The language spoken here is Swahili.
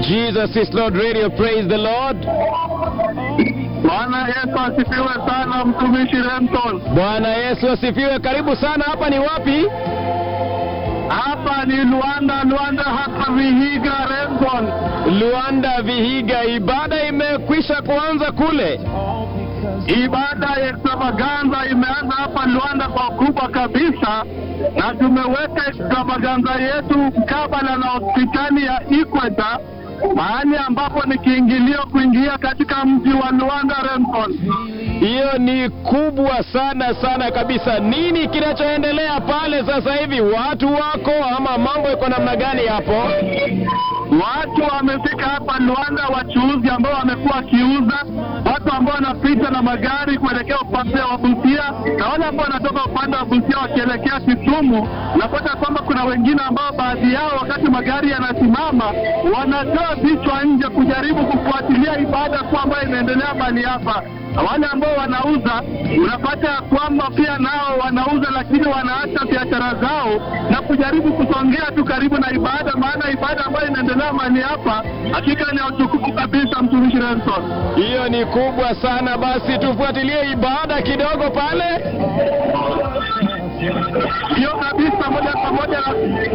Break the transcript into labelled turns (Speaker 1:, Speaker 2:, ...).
Speaker 1: Jesus is Lord Radio. Praise the Lord.
Speaker 2: Bwana Yesu asifiwe sana, mtumishi Renton.
Speaker 1: Bwana Yesu asifiwe. Karibu sana. Hapa ni wapi?
Speaker 2: Hapa ni Luanda, Luanda hapa Vihiga, Renton.
Speaker 1: Luanda, Vihiga. Ibada imekwisha kuanza kule.
Speaker 2: Ibada ya extravaganza imeanza hapa Luanda kwa kubwa kabisa, na tumeweka extravaganza yetu mkabala na hospitali ya Ikweta, mahali ambapo ni kiingilio kuingia katika mji wa Luanda, Renton.
Speaker 1: Hiyo ni kubwa sana sana kabisa. Nini kinachoendelea pale sasa hivi? Watu wako ama mambo iko namna gani hapo?
Speaker 2: Watu wamefika hapa Luanda, wachuuzi ambao wamekuwa wakiuza, watu ambao wanapita na magari kuelekea upande wa Busia na wale ambao wanatoka upande wa Busia wakielekea Kisumu. Napata kwamba kuna wengine ambao baadhi yao wakati magari yanasimama wanatoa vichwa nje kujaribu kufuatilia ibada kuu ambayo inaendelea mahali hapa. Na wale ambao wanauza unapata ya kwamba pia nao wanauza, lakini wanaacha biashara zao na kujaribu kusongea tu karibu na ibada, maana ibada ambayo inaendelea mahali hapa hakika ni ya utukufu kabisa, mtumishi Nelson.
Speaker 1: Hiyo ni kubwa sana. Basi tufuatilie ibada kidogo pale.
Speaker 2: Hiyo kabisa, moja kwa moja